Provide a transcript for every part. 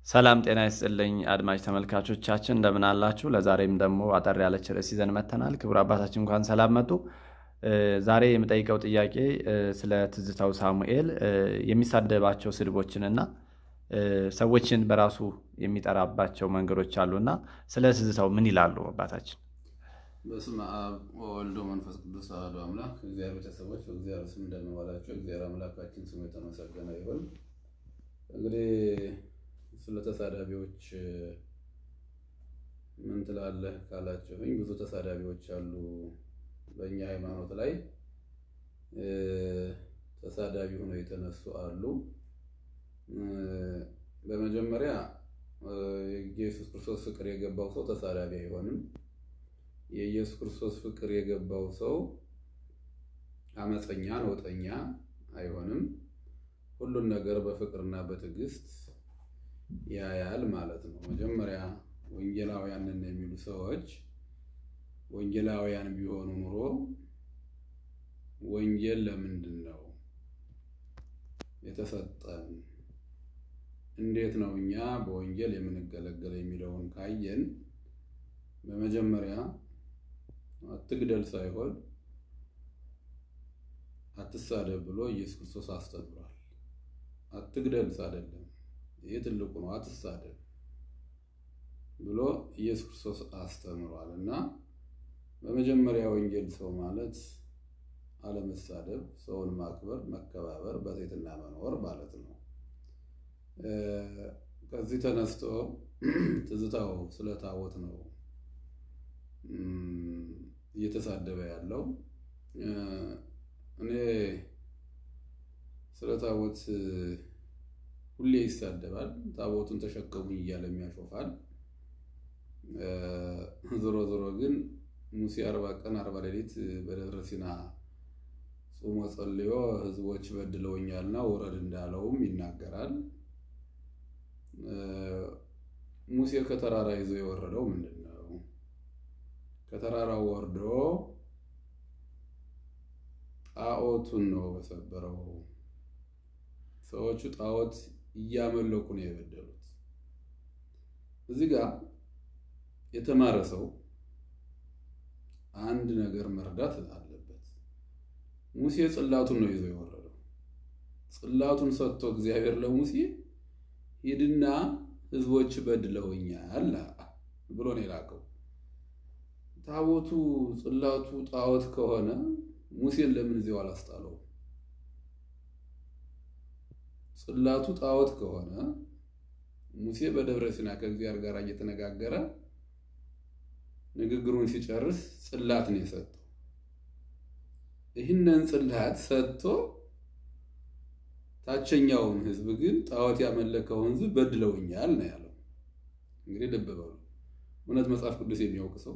ሰላም ጤና ይስጥልኝ አድማጭ ተመልካቾቻችን እንደምን አላችሁ? ለዛሬም ደግሞ አጠር ያለች ርዕስ ይዘን መጥተናል። ክቡር አባታችን እንኳን ሰላም መጡ። ዛሬ የምጠይቀው ጥያቄ ስለ ትዝታው ሳሙኤል የሚሳደባቸው ስድቦችንና ሰዎችን በራሱ የሚጠራባቸው መንገዶች አሉና ስለ ትዝታው ምን ይላሉ አባታችን? በስመ አብ ወወልድ ወመንፈስ ቅዱስ አሐዱ አምላክ። እግዚአብሔር ቤተሰቦች በእግዚአብሔር ስም እንደምን ዋላችሁ? እግዚአብሔር አምላካችን ስሙ የተመሰገነ ይሁን። እንግዲህ ስለ ተሳዳቢዎች ምን ትላለህ ካላችሁኝ፣ ብዙ ተሳዳቢዎች አሉ በእኛ ሃይማኖት ላይ ተሳዳቢ ሆነው የተነሱ አሉ። በመጀመሪያ የኢየሱስ ክርስቶስ ፍቅር የገባው ሰው ተሳዳቢ አይሆንም። የኢየሱስ ክርስቶስ ፍቅር የገባው ሰው አመፀኛ፣ ነውጠኛ አይሆንም። ሁሉን ነገር በፍቅርና በትዕግስት ያያል ማለት ነው። መጀመሪያ ወንጌላውያንን የሚሉ ሰዎች ወንጌላውያን ቢሆኑ ኑሮ ወንጌል ለምንድን ነው የተሰጠን? እንዴት ነው እኛ በወንጌል የምንገለገለው የሚለውን ካየን በመጀመሪያ አትግደል ሳይሆን አትሳደብ ብሎ ኢየሱስ ክርስቶስ አስተምሯል። አትግደል አይደለም፣ ይህ ትልቁ ነው። አትሳደብ ብሎ ኢየሱስ ክርስቶስ አስተምሯል እና በመጀመሪያ ወንጌል ሰው ማለት አለመሳደብ፣ ሰውን ማክበር፣ መከባበር፣ በትህትና መኖር ማለት ነው። ከዚህ ተነስቶ ትዝታው ስለ ታቦት ነው እየተሳደበ ያለው። እኔ ስለ ታቦት ሁሌ ይሳደባል። ታቦቱን ተሸከሙኝ እያለም ያሾፋል። ዞሮ ዞሮ ግን ሙሴ አርባ ቀን አርባ ሌሊት በደብረ ሲና ጾሞ ጸልዮ ሕዝቦች በድለውኛልና ውረድ እንዳለውም ይናገራል። ሙሴ ከተራራ ይዞ የወረደው ምንድን ነው? ከተራራው ወርዶ ጣዖቱን ነው በሰበረው። ሰዎቹ ጣዖት እያመለኩ ነው የበደሉት። እዚህ ጋር የተማረ ሰው አንድ ነገር መርዳት አለበት። ሙሴ ጽላቱን ነው ይዞ የወረደው። ጽላቱን ሰጥቶ እግዚአብሔር ለሙሴ ሂድና ህዝቦች በድለውኛል ብሎ ነው የላከው። ታቦቱ ጽላቱ ጣዖት ከሆነ ሙሴን ለምን እዚያው አላስጣለው? ጽላቱ ጣዖት ከሆነ ሙሴ በደብረ ሲና ከእግዚአብሔር ጋር እየተነጋገረ ንግግሩን ሲጨርስ ጽላት ነው የሰጠው። ይህንን ጽላት ሰጥቶ ታችኛውን ህዝብ ግን ጣዖት ያመለከውን ህዝብ በድለውኛል ነው ያለው። እንግዲህ ልብ በሉ። እውነት መጽሐፍ ቅዱስ የሚያውቅ ሰው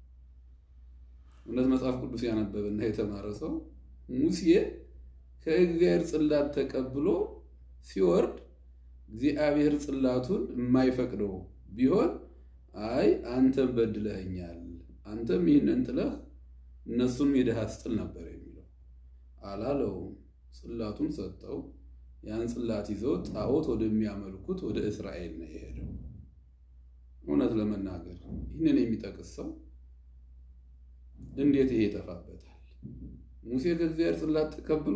እውነት መጽሐፍ ቅዱስ ያነበበና የተማረ ሰው ሙሴ ከእግዚአብሔር ጽላት ተቀብሎ ሲወርድ እግዚአብሔር ጽላቱን የማይፈቅደው ቢሆን አይ አንተም በድለኸኛል፣ አንተም ይህንን ጥለህ እነሱን ሄደህ አስጥል ነበር የሚለው አላለውም። ጽላቱን ሰጠው። ያን ጽላት ይዞ ጣዖት ወደሚያመልኩት ወደ እስራኤል ነው የሄደው። እውነት ለመናገር ይህንን የሚጠቅስ ሰው እንዴት ይሄ ይጠፋበታል? ሙሴ ከእግዚአብሔር ጽላት ተቀብሎ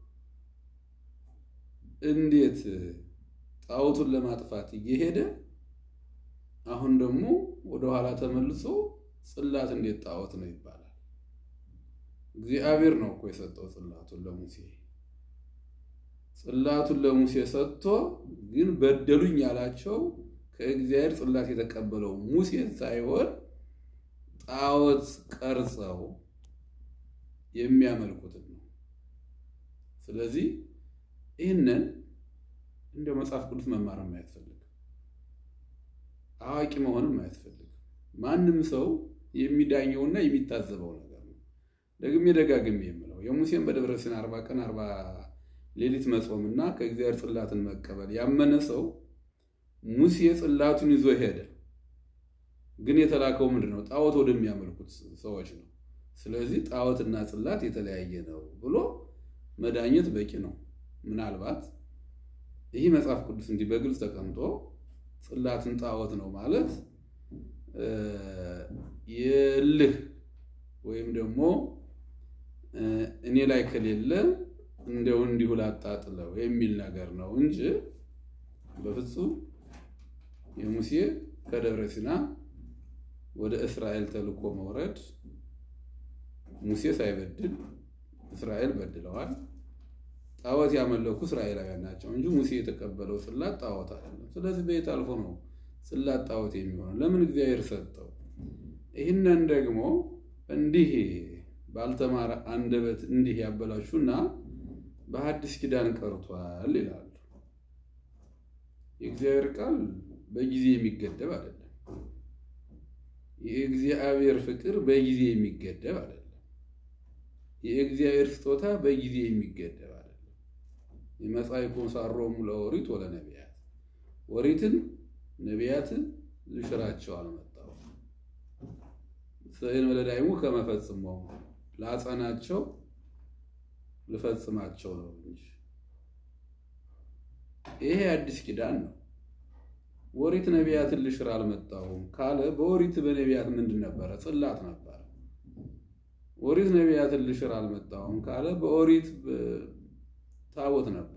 እንዴት ጣዖቱን ለማጥፋት እየሄደ አሁን ደግሞ ወደኋላ ተመልሶ ጽላት እንዴት ጣዖት ነው ይባላል? እግዚአብሔር ነው እኮ የሰጠው ጽላቱን ለሙሴ። ጽላቱን ለሙሴ ሰጥቶ ግን በደሉኝ ያላቸው ከእግዚአብሔር ጽላት የተቀበለው ሙሴ ሳይሆን ጣዖት ቀርጸው የሚያመልኩትን ነው። ስለዚህ ይህንን እንደ መጽሐፍ ቅዱስ መማርም አያስፈልግም፣ አዋቂ መሆንም አያስፈልግም። ማንም ሰው የሚዳኘውና የሚታዘበው ነገር ነው። ደግሜ ደጋግሜ የምለው የሙሴን በደብረ ሲና አርባ ቀን አርባ ሌሊት መጾምና ከእግዚአብሔር ጽላትን መቀበል ያመነ ሰው ሙሴ ጽላቱን ይዞ ሄደ። ግን የተላከው ምንድን ነው? ጣዖት ወደሚያመልኩት ሰዎች ነው። ስለዚህ ጣዖትና ጽላት የተለያየ ነው ብሎ መዳኘት በቂ ነው። ምናልባት ይህ መጽሐፍ ቅዱስ እንዲህ በግልጽ ተቀምጦ ጽላትን ጣዖት ነው ማለት የእልህ ወይም ደግሞ እኔ ላይ ከሌለ እንደው እንዲሁ ላጣጥለው የሚል ነገር ነው እንጂ በፍጹም የሙሴ ከደብረ ሲና ወደ እስራኤል ተልኮ መውረድ ሙሴ ሳይበድል እስራኤል በድለዋል። ጣዖት ያመለኩ እስራኤላውያን ናቸው እንጂ ሙሴ የተቀበለው ጽላት ጣዖት አይደለም። ስለዚህ በየት አልፎ ነው ጽላት ጣዖት የሚሆነው? ለምን እግዚአብሔር ሰጠው? ይህንን ደግሞ እንዲህ ባልተማረ አንደበት እንዲህ ያበላሹና በሐዲስ ኪዳን ቀርቷል ይላሉ። የእግዚአብሔር ቃል በጊዜ የሚገደብ አይደለም። የእግዚአብሔር ፍቅር በጊዜ የሚገደብ አይደለም። የእግዚአብሔር ስጦታ በጊዜ የሚገደብ አይደለም። የመጻእኩ ሳሮሙ ለኦሪት ወለነቢያት ኦሪትን ነቢያትን ልሽራቸው አልመጣሁም ስዕል ወለዳይሙ ከመፈጽመው ላጸናቸው ልፈጽማቸው ነው እንጂ ይሄ አዲስ ኪዳን ነው። ኦሪት ነቢያትን ልሽር አልመጣሁም ካለ በኦሪት በነቢያት ምንድን ነበረ? ጽላት ነበረ። ኦሪት ነቢያትን ልሽር አልመጣሁም ካለ በኦሪት ታቦት ነበር።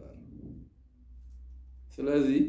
ስለዚህ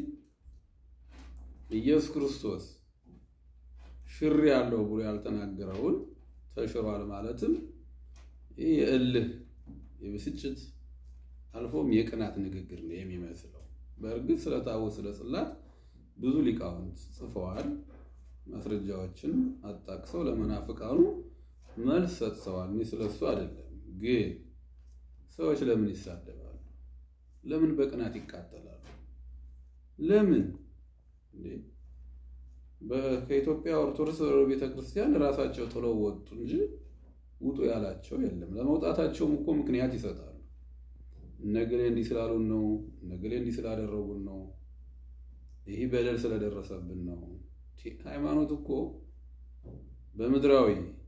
ኢየሱስ ክርስቶስ ሽር ያለው ብሎ ያልተናገረውን ተሽሯል ማለትም ይህ የእልህ የብስጭት አልፎም የቅናት ንግግር ነው የሚመስለው። በእርግጥ ስለ ታቦት ስለ ጽላት ብዙ ሊቃውንት ጽፈዋል። ማስረጃዎችን አጣቅሰው ለመናፍቃኑ መልስ ሰጥተዋል። እኔ ስለሱ አይደለም። ግን ሰዎች ለምን ይሳደባሉ? ለምን በቅናት ይቃጠላሉ? ለምን ከኢትዮጵያ ኦርቶዶክስ ቤተክርስቲያን ራሳቸው ጥለው ወጡ እንጂ ውጡ ያላቸው የለም። ለመውጣታቸውም እኮ ምክንያት ይሰጣሉ። እነገሌ እንዲህ ስላሉን ነው፣ እነገሌ እንዲህ ስላደረጉን ነው፣ ይህ በደል ስለደረሰብን ነው። ሃይማኖት እኮ በምድራዊ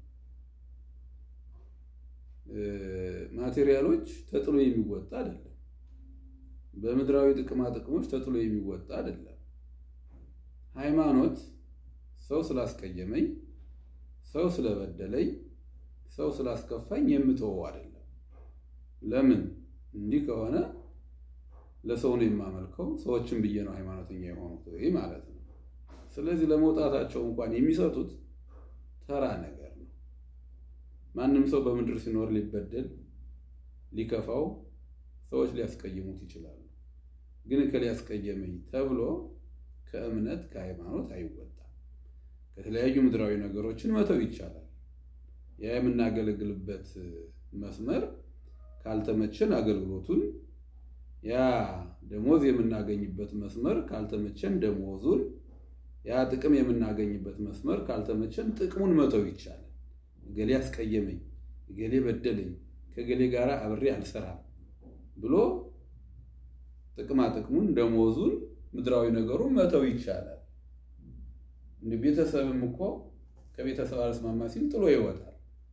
ማቴሪያሎች ተጥሎ የሚወጣ አይደለም። በምድራዊ ጥቅማ ጥቅሞች ተጥሎ የሚወጣ አይደለም። ሃይማኖት ሰው ስላስቀየመኝ፣ ሰው ስለበደለኝ፣ ሰው ስላስከፋኝ የምተወው አይደለም። ለምን እንዲህ ከሆነ ለሰው ነው የማመልከው፣ ሰዎችን ብዬ ነው ሃይማኖተኛ የሆኑት ማለት ነው። ስለዚህ ለመውጣታቸው እንኳን የሚሰጡት ተራ ነገር ነው። ማንም ሰው በምድር ሲኖር ሊበደል ሊከፋው ሰዎች ሊያስቀይሙት ይችላሉ። ግን ከሊያስቀየመኝ ተብሎ ከእምነት ከሃይማኖት አይወጣም። ከተለያዩ ምድራዊ ነገሮችን መተው ይቻላል። ያ የምናገለግልበት መስመር ካልተመቸን አገልግሎቱን፣ ያ ደሞዝ የምናገኝበት መስመር ካልተመቸን ደሞዙን፣ ያ ጥቅም የምናገኝበት መስመር ካልተመቸን ጥቅሙን መተው ይቻላል። እገሌ አስቀየመኝ፣ እገሌ በደለኝ፣ ከገሌ ጋር አብሬ አልሰራም ብሎ ጥቅማ ጥቅሙን ደሞዙን ምድራዊ ነገሩን መተው ይቻላል። እንደ ቤተሰብም እኮ ከቤተሰብ አልስማማ ሲል ጥሎ ይወጣል።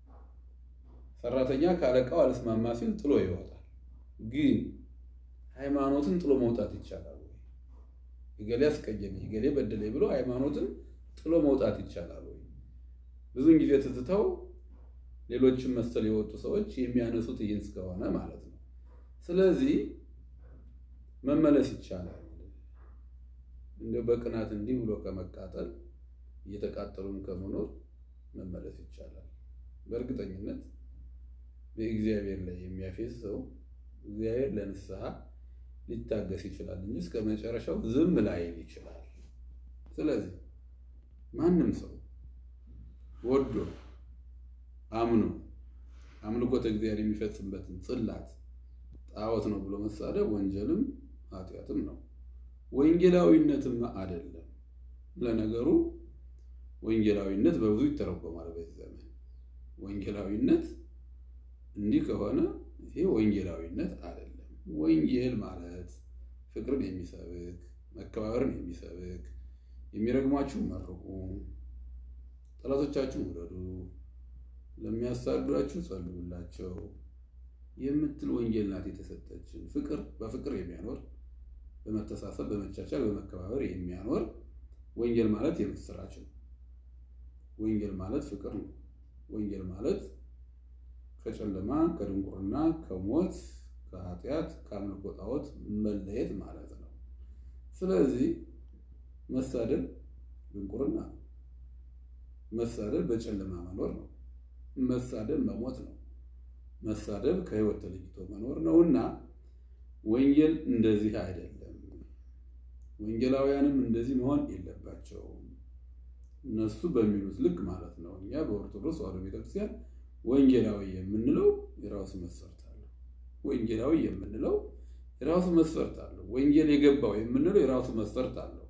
ሰራተኛ ከአለቃው አልስማማ ሲል ጥሎ ይወጣል። ግን ሃይማኖትን ጥሎ መውጣት ይቻላል ወይ? እገሌ አስቀየመኝ፣ እገሌ በደለኝ ብሎ ሃይማኖትን ጥሎ መውጣት ይቻላል ወይ? ብዙን ጊዜ ትዝተው ሌሎችም መሰል የወጡ ሰዎች የሚያነሱት ይህን እስከሆነ ማለት ነው። ስለዚህ መመለስ ይቻላል። እንደው በቅናት እንዲህ ብሎ ከመቃጠል እየተቃጠሉን ከመኖር መመለስ ይቻላል። በእርግጠኝነት በእግዚአብሔር ላይ የሚያፌዝ ሰው እግዚአብሔር ለንስሐ ሊታገስ ይችላል እንጂ እስከ መጨረሻው ዝም ላይል ይችላል። ስለዚህ ማንም ሰው ወዶ አምኖ አምልኮተ እግዚአብሔር የሚፈጽምበትን ጽላት ጣዖት ነው ብሎ መሳደብ ወንጀልም ኃጢአትም ነው። ወንጌላዊነትም አይደለም። ለነገሩ ወንጌላዊነት በብዙ ይተረጎማል በዚህ ዘመን። ወንጌላዊነት እንዲህ ከሆነ ይሄ ወንጌላዊነት አይደለም። ወንጌል ማለት ፍቅርን የሚሰብክ መከባበርን የሚሰብክ የሚረግሟችሁ መርቁ፣ ጠላቶቻችሁን ውደዱ፣ ለሚያሳድዷችሁ ጸልዩላቸው የምትል ወንጌል ናት የተሰጠችን። ፍቅር በፍቅር የሚያኖር በመተሳሰብ በመቻቻል በመከባበር የሚያኖር ወንጌል ማለት የምስራች ነው። ወንጌል ማለት ፍቅር ነው። ወንጌል ማለት ከጨለማ ከድንቁርና ከሞት ከኃጢአት ከአምልኮ ጣዖት መለየት ማለት ነው። ስለዚህ መሳደብ ድንቁርና ነው። መሳደብ በጨለማ መኖር ነው። መሳደብ መሞት ነው። መሳደብ ከሕይወት ተለይቶ መኖር ነውና ወንጌል እንደዚህ አይደለም። ወንጌላውያንም እንደዚህ መሆን የለባቸውም። እነሱ በሚሉት ልክ ማለት ነው። እኛ በኦርቶዶክስ ተዋሕዶ ቤተክርስቲያን ወንጌላዊ የምንለው የራሱ መስፈርት አለው። ወንጌላዊ የምንለው የራሱ መስፈርት አለው። ወንጌል የገባው የምንለው የራሱ መስፈርት አለው።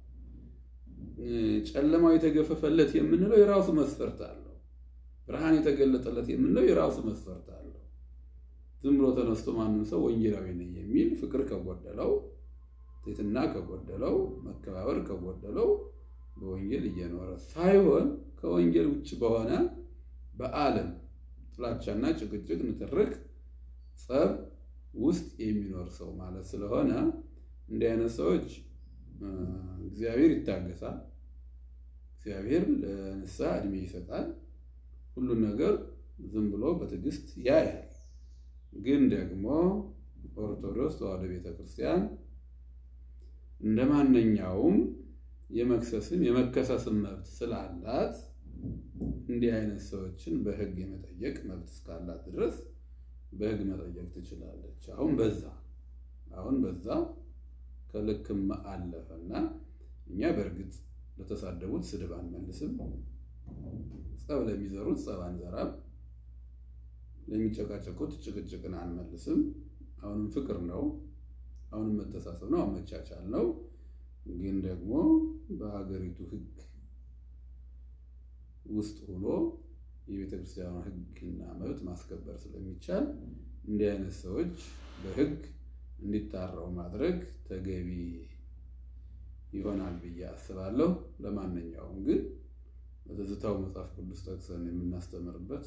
ጨለማው የተገፈፈለት የምንለው የራሱ መስፈርት አለው። ብርሃን የተገለጠለት የምንለው የራሱ መስፈርት አለው። ዝም ብሎ ተነስቶ ማንም ሰው ወንጌላዊ ነኝ የሚል ፍቅር ከጎደለው፣ ትሕትና ከጎደለው፣ መከባበር ከጎደለው በወንጌል እየኖረ ሳይሆን ከወንጌል ውጭ በሆነ በዓለም ጥላቻና ጭቅጭቅ፣ ንትርክ፣ ጸብ ውስጥ የሚኖር ሰው ማለት ስለሆነ እንዲህ አይነት ሰዎች እግዚአብሔር ይታገሳል። እግዚአብሔር ለንስሐ እድሜ ይሰጣል። ሁሉን ነገር ዝም ብሎ በትዕግስት ያያል። ግን ደግሞ ኦርቶዶክስ ተዋሕዶ ቤተክርስቲያን እንደ ማንኛውም የመክሰስም የመከሰስም መብት ስላላት እንዲህ አይነት ሰዎችን በሕግ የመጠየቅ መብት እስካላት ድረስ በሕግ መጠየቅ ትችላለች። አሁን በዛ አሁን በዛ ከልክም አለፈና እኛ በእርግጥ ለተሳደቡት ስድብ አንመልስም፣ ጸብ ለሚዘሩት ጸብ አንዘራም፣ ለሚጨቃጨቁት ጭቅጭቅን አንመልስም። አሁንም ፍቅር ነው፣ አሁንም መተሳሰብ ነው፣ አሁን መቻቻል ነው። ግን ደግሞ በሀገሪቱ ሕግ ውስጥ ሆኖ የቤተ ክርስቲያኗ ሕግና መብት ማስከበር ስለሚቻል እንዲህ አይነት ሰዎች በሕግ እንዲታረው ማድረግ ተገቢ ይሆናል ብዬ አስባለሁ። ለማንኛውም ግን በትዝታው መጽሐፍ ቅዱስ ጠቅሰን የምናስተምርበት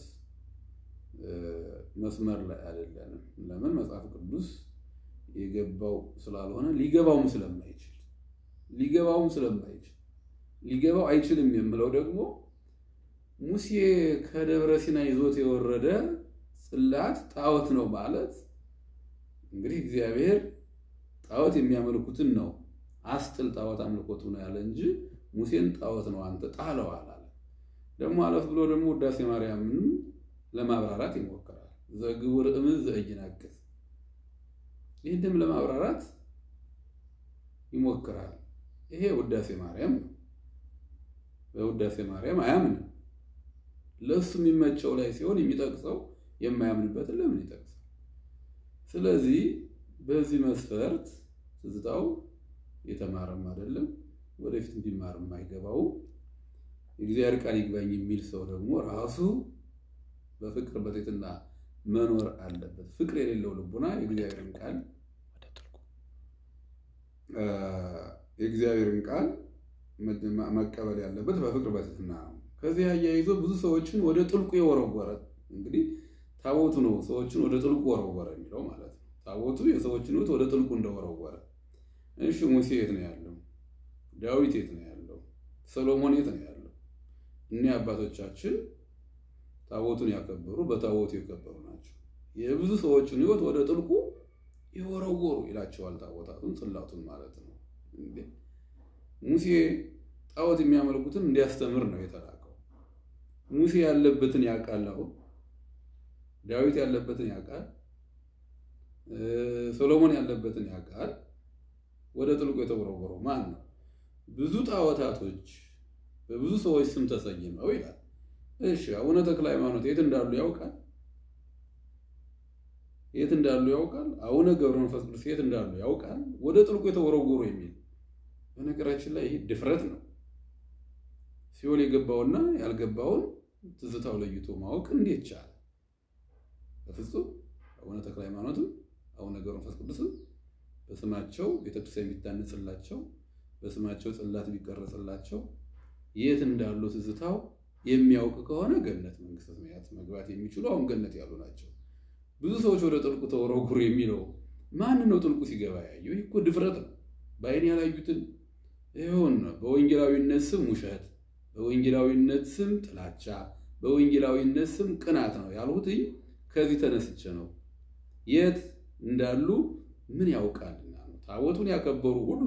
መስመር ላይ አይደለንም። ለምን? መጽሐፍ ቅዱስ የገባው ስላልሆነ ሊገባውም ስለማይችል ሊገባውም ስለማይችል ሊገባው አይችልም የምለው ደግሞ ሙሴ ከደብረ ሲና ይዞት የወረደ ጽላት ጣዖት ነው ማለት እንግዲህ እግዚአብሔር ጣዖት የሚያመልኩትን ነው አስጥል ጣዖት አምልኮቱ ነው ያለ እንጂ ሙሴን ጣዖት ነው አንተ ጣለው አላለ። ደግሞ አለፍ ብሎ ደግሞ ውዳሴ ማርያምንም ለማብራራት ይሞክራል። ዘግቡር እምዝ ዘእይናቅዝ ይህንም ለማብራራት ይሞክራል። ይሄ ውዳሴ ማርያም ነው። በውዳሴ ማርያም አያምንም። ለእሱ የሚመቸው ላይ ሲሆን የሚጠቅሰው የማያምንበትን ለምን ይጠቅሳል? ስለዚህ በዚህ መስፈርት ትዝታው የተማረም አይደለም፣ ወደፊት እንዲማርም አይገባው። የእግዚአብሔር ቃል ይግባኝ የሚል ሰው ደግሞ ራሱ በፍቅር በትሕትና መኖር አለበት። ፍቅር የሌለው ልቡና የእግዚአብሔርን ቃል የእግዚአብሔርን ቃል መቀበል ያለበት በፍቅር በትሕትና ነው። ከዚህ አያይዞ ብዙ ሰዎችን ወደ ጥልቁ የወረወረ እንግዲህ ታቦቱ ነው ሰዎችን ወደ ጥልቁ ወረወረ የሚለው ማለት ነው። ታቦቱ የሰዎችን ሕይወት ወደ ጥልቁ እንደወረወረ። እሺ ሙሴ የት ነው ያለው? ዳዊት የት ነው ያለው? ሰሎሞን የት ነው ያለው? እኒህ አባቶቻችን ታቦቱን ያከበሩ በታቦቱ የከበሩ ናቸው። የብዙ ሰዎችን ሕይወት ወደ ጥልቁ የወረወሩ ይላቸዋል። ታቦታቱን ጽላቱን ማለት ነው። ሙሴ ጣዖት የሚያመልኩትን እንዲያስተምር ነው የተላከው። ሙሴ ያለበትን ያውቃል። አሁን ዳዊት ያለበትን ያውቃል። ሰሎሞን ያለበትን ያውቃል። ወደ ጥልቁ የተወረወረው ማን ነው? ብዙ ጣዖታቶች በብዙ ሰዎች ስም ተሰይመው ይላል። እሺ አቡነ ተክለ ሃይማኖት የት እንዳሉ ያውቃል? የት እንዳሉ ያውቃል? አቡነ ገብረ መንፈስ ቅዱስ የት እንዳሉ ያውቃል? ወደ ጥልቁ የተወረወሩ የሚል በነገራችን ላይ ይህ ድፍረት ነው። ሲኦል የገባውና ያልገባውን ትዝታው ለይቶ ማወቅ እንዴት ቻለ? በፍጹም አቡነ ተክለ ሃይማኖትም አቡነ ገብረ መንፈስ ቅዱስም በስማቸው ቤተክርስቲያን የሚታነጽላቸው በስማቸው ጽላት ቢቀረጽላቸው የት እንዳሉ ትዝታው የሚያውቅ ከሆነ ገነት መንግስተ ሰማያት መግባት የሚችሉ አሁን ገነት ያሉ ናቸው። ብዙ ሰዎች ወደ ጥልቁ ተወረወሩ የሚለው ማን ነው? ጥልቁ ሲገባ ያየው? ይህ እኮ ድፍረት ነው። በአይን ያላዩትን ይሁን በወንጌላዊነት ስም ውሸት፣ በወንጌላዊነት ስም ጥላቻ፣ በወንጌላዊነት ስም ቅናት ነው ያልሁትኝ ከዚህ ተነስቼ ነው። የት እንዳሉ ምን ያውቃልና ነው። ታቦቱን ያከበሩ ሁሉ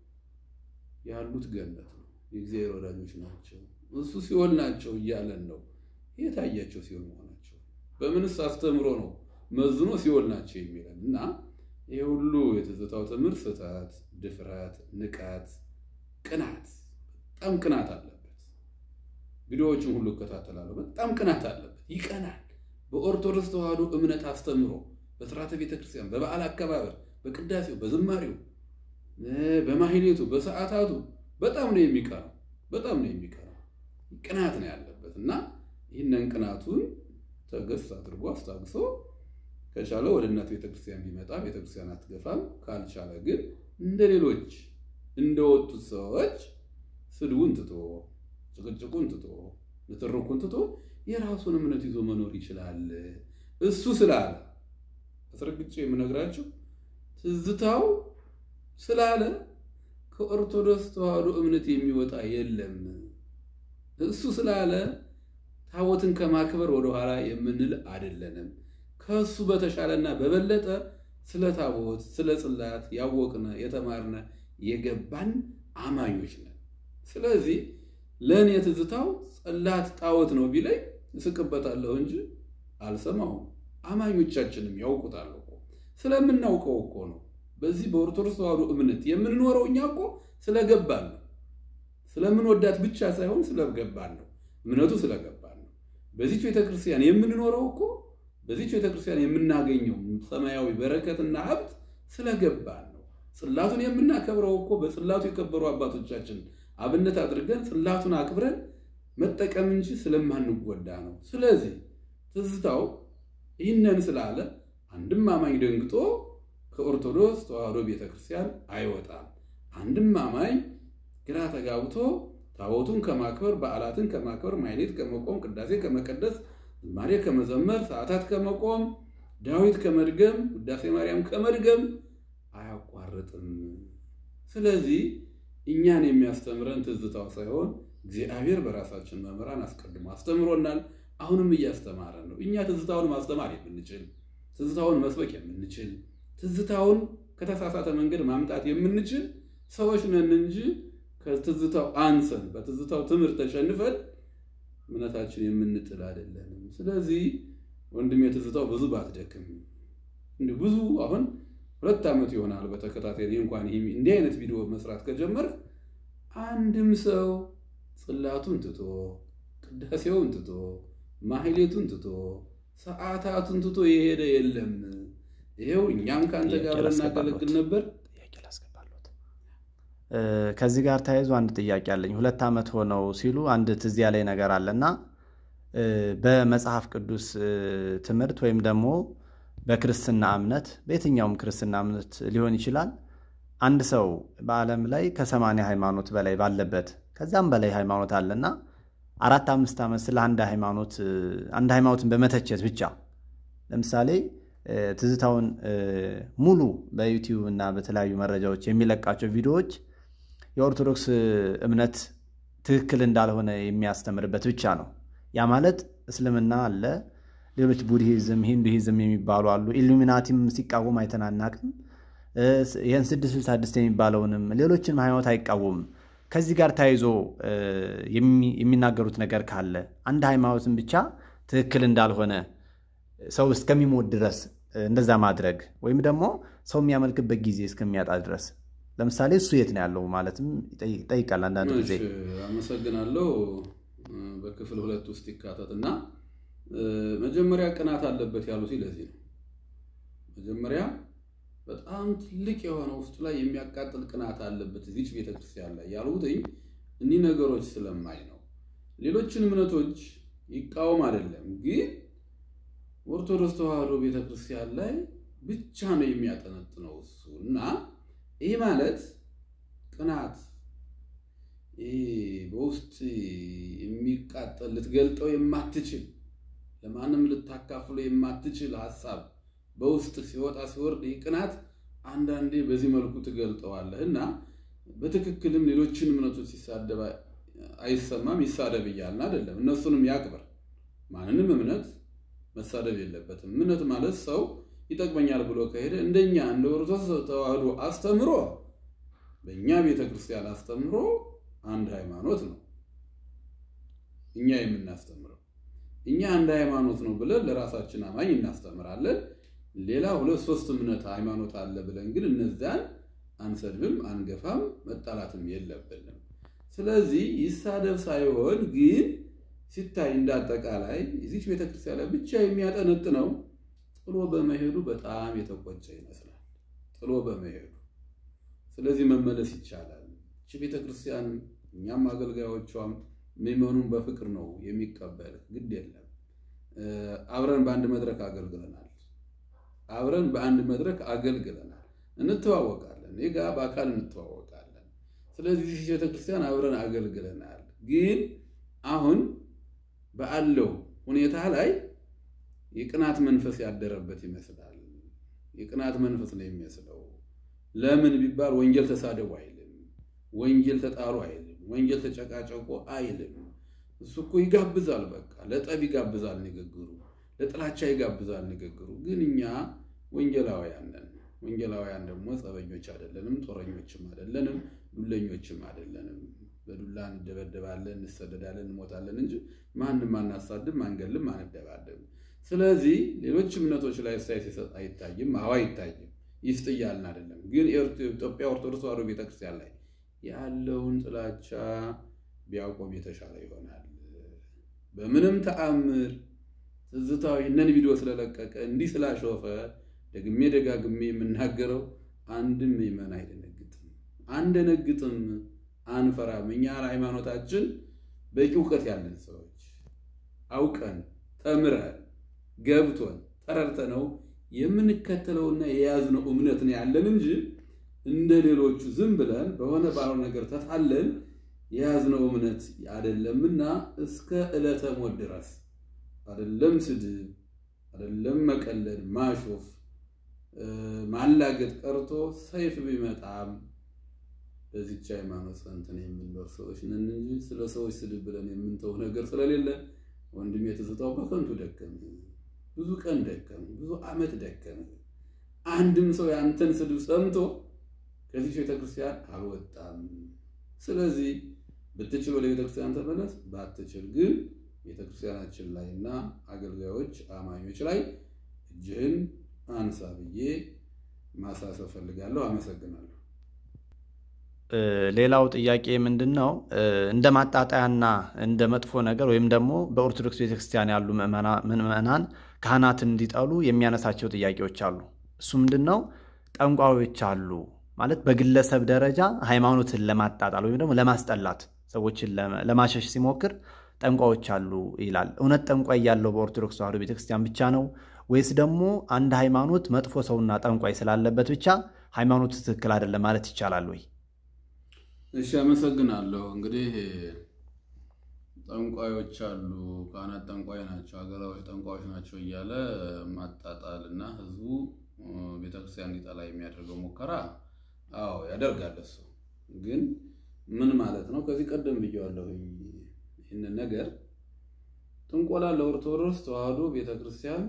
ያሉት ገነት ነው፣ የእግዚአብሔር ወዳጆች ናቸው፣ እሱ ሲኦል ናቸው እያለን ነው። የታያቸው ሲሆን መሆናቸው በምንስ አስተምሮ ነው መዝኖ ሲኦል ናቸው የሚለን እና ይህ ሁሉ የትዝታው ትምህርት ስህተት፣ ድፍረት፣ ንቀት፣ ቅናት በጣም ቅናት አለበት። ቪዲዮዎችን ሁሉ እከታተላለሁ። በጣም ቅናት አለበት። ይቀናል። በኦርቶዶክስ ተዋሕዶ እምነት አስተምሮ በስርዓተ ቤተክርስቲያን፣ በበዓል አከባበር፣ በቅዳሴው፣ በዝማሬው፣ በማህሌቱ፣ በሰዓታቱ በጣም ነው የሚቀናው። በጣም ነው የሚቀናው። ቅናት ነው ያለበት እና ይህንን ቅናቱን ተገስ አድርጎ አስታግሶ ከቻለ ወደ እናት ቤተክርስቲያን ቢመጣ ቤተክርስቲያን አትገፋም። ካልቻለ ግን እንደ ሌሎች እንደወጡት ሰዎች ስድቡን ትቶ ጭቅጭቁን ትቶ ንትርኩን ትቶ የራሱን እምነት ይዞ መኖር ይችላል። እሱ ስላለ አስረግጬ የምነግራቸው ትዝታው ስላለ ከኦርቶዶክስ ተዋሕዶ እምነት የሚወጣ የለም። እሱ ስላለ ታቦትን ከማክበር ወደኋላ የምንል አይደለንም። ከእሱ በተሻለና በበለጠ ስለ ታቦት ስለ ጽላት ያወቅነ የተማርነ የገባን አማኞች ነን። ስለዚህ ለእኔ ትዝታው ጽላት ጣዖት ነው ቢለኝ እስቅበታለሁ እንጂ አልሰማውም። አማኞቻችንም ያውቁታል እኮ ስለምናውቀው እኮ ነው። በዚህ በኦርቶዶክስ ተዋሕዶ እምነት የምንኖረው እኛ እኮ ስለገባን ነው። ስለምንወዳት ብቻ ሳይሆን ስለገባን ነው። እምነቱ ስለገባን ነው። በዚች ቤተክርስቲያን የምንኖረው እኮ በዚች ቤተክርስቲያን የምናገኘው ሰማያዊ በረከትና ሀብት ስለገባን ነው። ጽላቱን የምናከብረው እኮ በጽላቱ የከበሩ አባቶቻችን አብነት አድርገን ጽላቱን አክብረን መጠቀም እንጂ ስለማንጎዳ ነው። ስለዚህ ትዝታው ይህንን ስላለ አንድም አማኝ ደንግጦ ከኦርቶዶክስ ተዋሕዶ ቤተክርስቲያን አይወጣም። አንድም አማኝ ግራ ተጋብቶ ታቦቱን ከማክበር በዓላትን ከማክበር ማሕሌት ከመቆም ቅዳሴ ከመቀደስ ዝማሬ ከመዘመር ሰዓታት ከመቆም ዳዊት ከመድገም ውዳሴ ማርያም ከመድገም አያቋርጥም። ስለዚህ እኛን የሚያስተምረን ትዝታው ሳይሆን እግዚአብሔር በራሳችን መምህራን አስቀድሞ አስተምሮናል። አሁንም እያስተማረን ነው። እኛ ትዝታውን ማስተማር የምንችል ትዝታውን መስበክ የምንችል ትዝታውን ከተሳሳተ መንገድ ማምጣት የምንችል ሰዎች ነን እንጂ ከትዝታው አንሰን በትዝታው ትምህርት ተሸንፈን እምነታችን የምንጥል አይደለንም። ስለዚህ ወንድም የትዝታው ብዙ ባትደክም እንዲሁ ብዙ አሁን ሁለት ዓመት ይሆናል በተከታታይ እንኳን ይህ እንዲህ አይነት ቪዲዮ መስራት ከጀመርክ አንድም ሰው ጽላቱን ትቶ ቅዳሴውን ትቶ ማሕሌቱን ትቶ ሰዓታቱን ትቶ የሄደ የለም። ይሄው እኛም ከአንተ ጋር እናገለግል ነበር። ከዚህ ጋር ተያይዞ አንድ ጥያቄ አለኝ። ሁለት ዓመት ሆነው ሲሉ አንድ ትዝ ያለኝ ነገር አለና በመጽሐፍ ቅዱስ ትምህርት ወይም ደግሞ በክርስትና እምነት በየትኛውም ክርስትና እምነት ሊሆን ይችላል። አንድ ሰው በዓለም ላይ ከሰማንያ ሃይማኖት በላይ ባለበት ከዛም በላይ ሃይማኖት አለና አራት አምስት ዓመት ስለ አንድ ሃይማኖት አንድ ሃይማኖትን በመተቸት ብቻ ለምሳሌ ትዝታውን ሙሉ በዩቲዩብ እና በተለያዩ መረጃዎች የሚለቃቸው ቪዲዮዎች የኦርቶዶክስ እምነት ትክክል እንዳልሆነ የሚያስተምርበት ብቻ ነው። ያ ማለት እስልምና አለ፣ ሌሎች ቡድሂዝም፣ ሂንዱሂዝም የሚባሉ አሉ። ኢሉሚናቲም ሲቃወም አይተናናቅም። ይህን ስድስት ስልሳ ስድስት የሚባለውንም ሌሎችንም ሃይማኖት አይቃወምም። ከዚህ ጋር ተያይዞ የሚናገሩት ነገር ካለ አንድ ሃይማኖትን ብቻ ትክክል እንዳልሆነ ሰው እስከሚሞት ድረስ እንደዛ ማድረግ ወይም ደግሞ ሰው የሚያመልክበት ጊዜ እስከሚያጣ ድረስ ለምሳሌ እሱ የት ነው ያለው ማለትም ይጠይቃል። አንዳንድ ጊዜ አመሰግናለሁ። በክፍል ሁለት ውስጥ ይካተት እና መጀመሪያ ቅናት አለበት ያሉት ለዚህ ነው። መጀመሪያ በጣም ትልቅ የሆነ ውስጡ ላይ የሚያቃጥል ቅናት አለበት እዚች ቤተክርስቲያን ላይ ያልሁትኝ እኒህ ነገሮች ስለማይ ነው። ሌሎችን እምነቶች ይቃወም አይደለም ግን ኦርቶዶክስ ተዋሕዶ ቤተክርስቲያን ላይ ብቻ ነው የሚያጠነጥነው እሱ እና ይህ ማለት ቅናት በውስጥ የሚቃጠል ልትገልጠው የማትችል ለማንም ልታካፍሎ የማትችል ሀሳብ በውስጥ ሲወጣ ሲወርድ ይህ ቅናት አንዳንዴ በዚህ መልኩ ትገልጠዋለህ እና በትክክልም ሌሎችን እምነቶች ሲሳደብ አይሰማም ይሳደብ እያልን አይደለም። እነሱንም ያክብር። ማንንም እምነት መሳደብ የለበትም። እምነት ማለት ሰው ይጠቅመኛል ብሎ ከሄደ እንደኛ እንደ ኦርቶዶክስ ተዋህዶ አስተምሮ በእኛ ቤተ ክርስቲያን አስተምሮ አንድ ሃይማኖት ነው እኛ የምናስተምረው። እኛ አንድ ሃይማኖት ነው ብለን ለራሳችን አማኝ እናስተምራለን። ሌላ ሁለት ሶስት እምነት ሃይማኖት አለ ብለን ግን እነዚያን አንሰድብም፣ አንገፋም፣ መጣላትም የለብንም። ስለዚህ ይሳደብ ሳይሆን ግን ሲታይ እንዳጠቃላይ እዚች ቤተክርስቲያን ላይ ብቻ የሚያጠነጥነው ጥሎ በመሄዱ በጣም የተቆጨ ይመስላል። ጥሎ በመሄዱ ስለዚህ መመለስ ይቻላል። እቺ ቤተክርስቲያን እኛም አገልጋዮቿም ምዕመኑን በፍቅር ነው የሚቀበል። ግድ የለም አብረን በአንድ መድረክ አገልግለናል። አብረን በአንድ መድረክ አገልግለናል። እንተዋወቃለን። እኔ ጋ በአካል እንተዋወቃለን። ስለዚህ ቤተክርስቲያን አብረን አገልግለናል። ግን አሁን ባለው ሁኔታ ላይ የቅናት መንፈስ ያደረበት ይመስላል። የቅናት መንፈስ ነው የሚመስለው። ለምን ቢባል ወንጌል ተሳደቡ አይልም፣ ወንጌል ተጣሉ አይልም፣ ወንጌል ተጨቃጨቁ አይልም። እሱ እኮ ይጋብዛል። በቃ ለጠብ ይጋብዛል ንግግሩ፣ ለጥላቻ ይጋብዛል ንግግሩ። ግን እኛ ወንጌላውያን ነን። ወንጌላውያን ደግሞ ጸበኞች አይደለንም፣ ጦረኞችም አይደለንም፣ ዱለኞችም አይደለንም። በዱላ እንደበደባለን፣ እንሰደዳለን፣ እንሞታለን እንጂ ማንም አናሳድም፣ አንገልም፣ አንደባደብም። ስለዚህ ሌሎች እምነቶች ላይ እሳይ ሲሰጥ አይታይም። አዎ አይታይም። ይስጥ እያልን አይደለም። ግን ኢትዮጵያ ኦርቶዶክስ ተዋሕዶ ቤተክርስቲያን ላይ ያለውን ጥላቻ ቢያቆም የተሻለ ይሆናል። በምንም ተአምር ትዝታው ይህንን ቪዲዮ ስለለቀቀ እንዲህ ስላሾፈ ደግሜ ደጋግሜ የምናገረው አንድም ምዕመን አይደነግጥም፣ አንደነግጥም፣ አንፈራም። እኛ ሃይማኖታችን በቂ እውቀት ያለን ሰዎች አውቀን ተምረን ገብቶን ተረድተነው የምንከተለውና የያዝነው እምነት ነው ያለን እንጂ እንደ ሌሎቹ ዝም ብለን በሆነ ባልሆነ ነገር ተታለን የያዝነው እምነት አይደለምና እስከ ዕለተ ሞት ድረስ አይደለም ስድብ፣ አይደለም መቀለድ፣ ማሾፍ፣ ማላገጥ ቀርቶ ሰይፍ ቢመጣም በዚች ሃይማኖት ጸንተን የምንኖር ሰዎች ነን እንጂ ስለ ሰዎች ስድብ ብለን የምንተው ነገር ስለሌለ ወንድሜ ትዝታው በከንቱ ደከም፣ ብዙ ቀን ደከም፣ ብዙ ዓመት ደከም። አንድም ሰው ያንተን ስድብ ሰምቶ ከዚች ቤተክርስቲያን አልወጣም። ስለዚህ ብትችል ወደ ቤተክርስቲያን ተመለስ፣ ባትችል ግን ቤተክርስቲያናችን ላይ እና አገልጋዮች አማኞች ላይ እጅህን አንሳ ብዬ ማሳሰብ ፈልጋለሁ። አመሰግናለሁ። ሌላው ጥያቄ ምንድን ነው? እንደ ማጣጣያና እንደ መጥፎ ነገር ወይም ደግሞ በኦርቶዶክስ ቤተክርስቲያን ያሉ ምዕመናን ካህናትን እንዲጠሉ የሚያነሳቸው ጥያቄዎች አሉ። እሱ ምንድን ነው? ጠንቋዮች አሉ ማለት በግለሰብ ደረጃ ሃይማኖትን ለማጣጣል ወይም ደግሞ ለማስጠላት ሰዎችን ለማሸሽ ሲሞክር ጠንቋዮች አሉ ይላል። እውነት ጠንቋይ ያለው በኦርቶዶክስ ተዋሕዶ ቤተክርስቲያን ብቻ ነው ወይስ ደግሞ አንድ ሃይማኖት መጥፎ ሰውና ጠንቋይ ስላለበት ብቻ ሃይማኖቱ ትክክል አይደለም ማለት ይቻላል ወይ? እሺ፣ አመሰግናለሁ። እንግዲህ ጠንቋዮች አሉ፣ ካህናት ጠንቋይ ናቸው፣ አገራዎች ጠንቋዮች ናቸው እያለ ማጣጣል እና ህዝቡ ቤተክርስቲያን እንዲጠላ የሚያደርገው ሙከራ አዎ ያደርጋል። እሱ ግን ምን ማለት ነው? ከዚህ ቀደም ብየዋለሁኝ ይህንን ነገር ጥንቆላ ለኦርቶዶክስ ተዋሕዶ ቤተክርስቲያን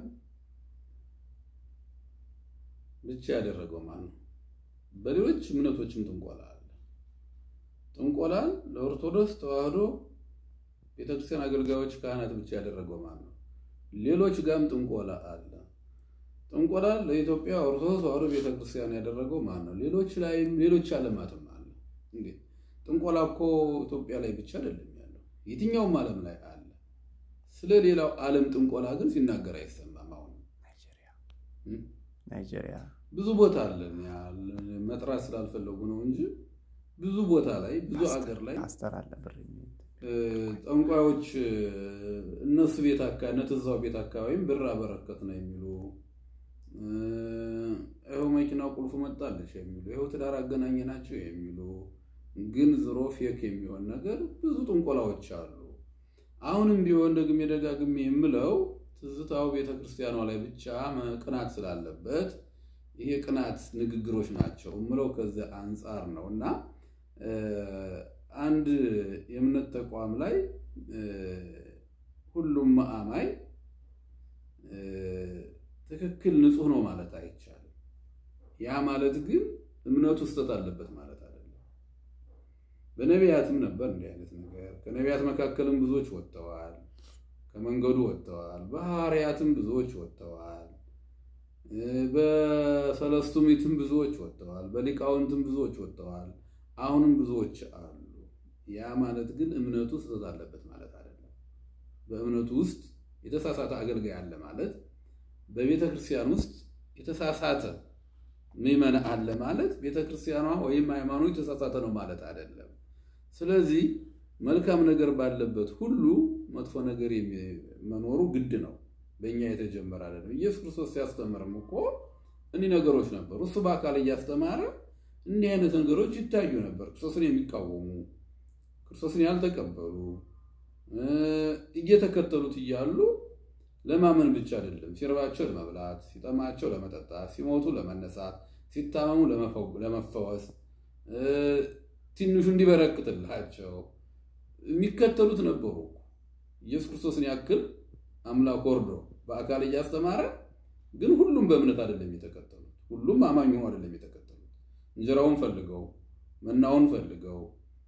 ብቻ ያደረገው ማን ነው? በሌሎች እምነቶችም ጥንቆላ አለ። ጥንቆላን ለኦርቶዶክስ ተዋሕዶ ቤተክርስቲያን አገልጋዮች፣ ካህናት ብቻ ያደረገው ማን ነው? ሌሎች ጋም ጥንቆላ አለ። ጥንቆላ ለኢትዮጵያ ኦርቶዶክስ ተዋሕዶ ቤተክርስቲያን ያደረገው ማን ነው? ሌሎች ላይም ሌሎች ዓለማትም አለ። እንዴ ጥንቆላ እኮ ኢትዮጵያ ላይ ብቻ አይደለም ያለው፣ የትኛውም ዓለም ላይ አለ። ስለ ሌላው ዓለም ጥንቆላ ግን ሲናገር አይሰማም። አሁን ናይጄሪያ ብዙ ቦታ አለን። መጥራት ስላልፈለጉ ነው እንጂ ብዙ ቦታ ላይ ብዙ አገር ላይ ጠንቋዮች እነሱ ቤት አካባቢ እነትዛው ቤት አካባቢም ብር አበረከት ነው የሚሉ ይኸው መኪና ቁልፉ መጣለች የሚሉ ይኸው ትዳር አገናኘ ናቸው የሚሉ ግን ዝሮ ፌክ የሚሆን ነገር ብዙ ጥንቆላዎች አሉ። አሁንም ቢሆን ደግሜ ደጋግሜ የምለው ትዝታው ቤተክርስቲያኗ ላይ ብቻ ቅናት ስላለበት ይሄ ቅናት ንግግሮች ናቸው የምለው ከዚያ አንጻር ነው እና አንድ የእምነት ተቋም ላይ ሁሉም አማኝ ትክክል ንጹሕ ነው ማለት አይቻልም። ያ ማለት ግን እምነቱ ስህተት አለበት ማለት አይደለም። በነቢያትም ነበር እንዲህ አይነት ነገር። ከነቢያት መካከልም ብዙዎች ወጥተዋል፣ ከመንገዱ ወጥተዋል። በሐዋርያትም ብዙዎች ወጥተዋል። በሰለስቱ ምዕትም ብዙዎች ወጥተዋል። በሊቃውንትም ብዙዎች ወጥተዋል። አሁንም ብዙዎች አሉ። ያ ማለት ግን እምነቱ ስህተት አለበት ማለት አይደለም። በእምነቱ ውስጥ የተሳሳተ አገልጋይ አለ ማለት፣ በቤተ ክርስቲያን ውስጥ የተሳሳተ ምዕመን አለ ማለት ቤተ ክርስቲያኗ ወይም ሃይማኖት የተሳሳተ ነው ማለት አይደለም። ስለዚህ መልካም ነገር ባለበት ሁሉ መጥፎ ነገር መኖሩ ግድ ነው። በእኛ የተጀመረ አይደለም። ኢየሱስ ክርስቶስ ሲያስተምርም እኮ እኒህ ነገሮች ነበሩ። እሱ በአካል እያስተማረ እንዲህ አይነት ነገሮች ይታዩ ነበር። ክርስቶስን የሚቃወሙ ክርስቶስን ያልተቀበሉ እየተከተሉት እያሉ ለማመን ብቻ አይደለም፣ ሲርባቸው ለመብላት፣ ሲጠማቸው ለመጠጣት፣ ሲሞቱ ለመነሳት፣ ሲታመሙ ለመፈወስ፣ ትንሹ እንዲበረክትላቸው የሚከተሉት ነበሩ። ኢየሱስ ክርስቶስን ያክል አምላክ ወርዶ በአካል እያስተማረ ግን ሁሉም በእምነት አይደለም የተከተሉት። ሁሉም አማኝ ሆኖ አይደለም የተከተሉት። እንጀራውን ፈልገው መናውን ፈልገው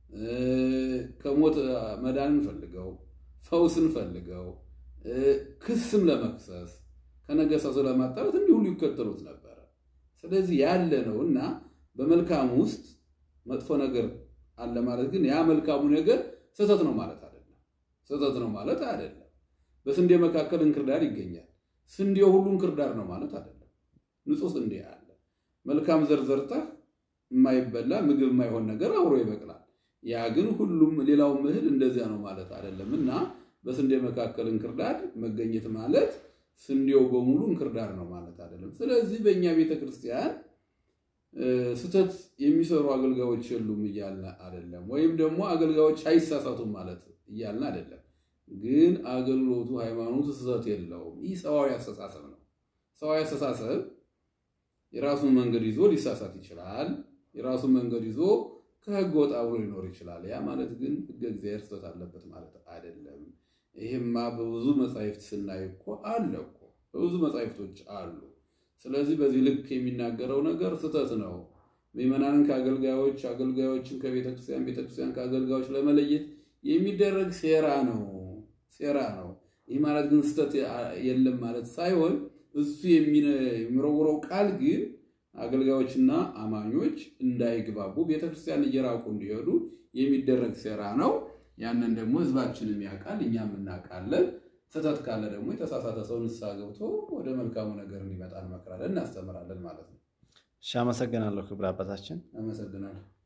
ከሞት መዳንን ፈልገው ፈውስን ፈልገው ክስም ለመክሰስ ከነገሰሱ ለማጣራት እንዲህ ሁሉ ይከተሉት ነበረ። ስለዚህ ያለ ነው እና በመልካሙ ውስጥ መጥፎ ነገር አለ ማለት ግን ያ መልካሙ ነገር ስህተት ነው ማለት አይደለም። ስህተት ነው ማለት አይደለም። በስንዴ መካከል እንክርዳድ ይገኛል። ስንዴው ሁሉ እንክርዳድ ነው ማለት አይደለም። ንጹህ ስንዴ አለ። መልካም ዘር ዘርተህ የማይበላ ምግብ የማይሆን ነገር አብሮ ይበቅላል። ያ ግን ሁሉም ሌላው እህል እንደዚያ ነው ማለት አይደለም እና በስንዴ መካከል እንክርዳድ መገኘት ማለት ስንዴው በሙሉ እንክርዳድ ነው ማለት አይደለም። ስለዚህ በእኛ ቤተ ክርስቲያን ስህተት የሚሰሩ አገልጋዮች የሉም እያልን አይደለም፣ ወይም ደግሞ አገልጋዮች አይሳሳቱም ማለት እያልን አይደለም። ግን አገልግሎቱ ሃይማኖቱ ስህተት የለውም። ይህ ሰዋዊ አስተሳሰብ ነው። ሰዋዊ አስተሳሰብ የራሱን መንገድ ይዞ ሊሳሳት ይችላል። የራሱን መንገድ ይዞ ከህግ ወጣ ብሎ ሊኖር ይችላል። ያ ማለት ግን ህገ እግዚአብሔር ስህተት አለበት ማለት አይደለም። ይህማ በብዙ መጻሕፍት ስናይ እኮ አለ እኮ በብዙ መጻሕፍቶች አሉ። ስለዚህ በዚህ ልክ የሚናገረው ነገር ስህተት ነው። ምዕመናንን ከአገልጋዮች፣ አገልጋዮችን ከቤተክርስቲያን፣ ቤተክርስቲያን ከአገልጋዮች ለመለየት የሚደረግ ሴራ ነው ሴራ ነው። ይህ ማለት ግን ስህተት የለም ማለት ሳይሆን እሱ የሚረውረው ቃል ግን አገልጋዮችና አማኞች እንዳይግባቡ ቤተክርስቲያን እየራቁ እንዲሄዱ የሚደረግ ሴራ ነው። ያንን ደግሞ ህዝባችንም ያውቃል፣ እኛም እናውቃለን። ስህተት ካለ ደግሞ የተሳሳተ ሰው ንስሐ ገብቶ ወደ መልካሙ ነገር እንዲመጣ እንመክራለን፣ እናስተምራለን ማለት ነው። እሺ፣ አመሰግናለሁ ክቡር አባታችን። አመሰግናለሁ።